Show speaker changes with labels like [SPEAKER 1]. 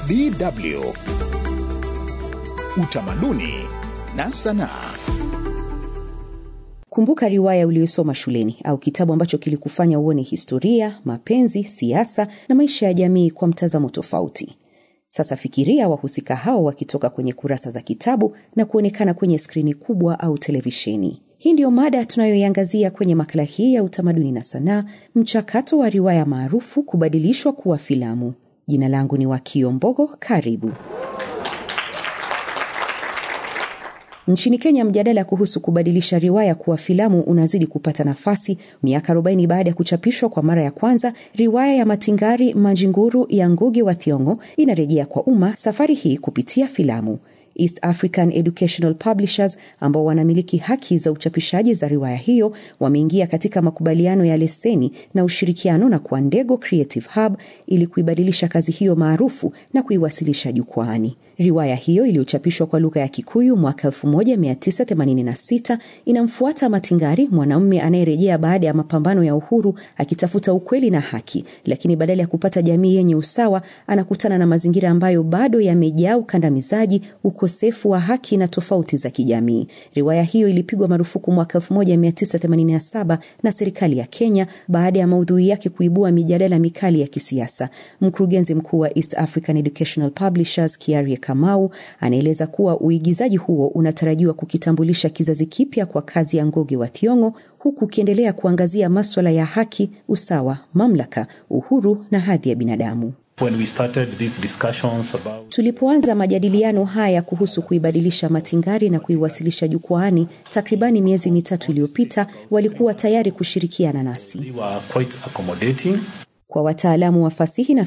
[SPEAKER 1] DW Utamaduni na Sanaa.
[SPEAKER 2] Kumbuka riwaya uliyosoma shuleni au kitabu ambacho kilikufanya uone historia, mapenzi, siasa na maisha ya jamii kwa mtazamo tofauti. Sasa fikiria wahusika hao wakitoka kwenye kurasa za kitabu na kuonekana kwenye skrini kubwa au televisheni. Hii ndiyo mada tunayoiangazia kwenye makala hii ya utamaduni na sanaa, mchakato wa riwaya maarufu kubadilishwa kuwa filamu. Jina langu ni Wakio Mbogo, karibu. Nchini Kenya, mjadala kuhusu kubadilisha riwaya kuwa filamu unazidi kupata nafasi. Miaka 40 baada ya kuchapishwa kwa mara ya kwanza, riwaya ya Matingari Majinguru ya Ngugi wa Thiong'o inarejea kwa umma, safari hii kupitia filamu. East African Educational Publishers ambao wanamiliki haki za uchapishaji za riwaya hiyo wameingia katika makubaliano ya leseni na ushirikiano na Kwandego Creative Hub ili kuibadilisha kazi hiyo maarufu na kuiwasilisha jukwaani. Riwaya hiyo iliyochapishwa kwa lugha ya Kikuyu mwaka 1986 inamfuata Matingari, mwanamume anayerejea baada ya mapambano ya uhuru akitafuta ukweli na haki, lakini badala ya kupata jamii yenye usawa, anakutana na mazingira ambayo bado yamejaa ukandamizaji, ukosefu wa haki na tofauti za kijamii. Riwaya hiyo ilipigwa marufuku mwaka 1987 na serikali ya Kenya baada ya maudhui yake kuibua mijadala mikali ya kisiasa. Mkurugenzi mkuu wa East African Educational Publishers Kiarie Kamau anaeleza kuwa uigizaji huo unatarajiwa kukitambulisha kizazi kipya kwa kazi ya Ngugi wa Thiong'o huku ukiendelea kuangazia maswala ya haki, usawa, mamlaka, uhuru na hadhi ya binadamu.
[SPEAKER 3] When we started these discussions about...
[SPEAKER 2] Tulipoanza majadiliano haya kuhusu kuibadilisha Matingari na kuiwasilisha jukwaani takribani miezi mitatu iliyopita, walikuwa tayari kushirikiana nasi.
[SPEAKER 3] we were quite accommodating.
[SPEAKER 2] Kwa wataalamu wa fasihi na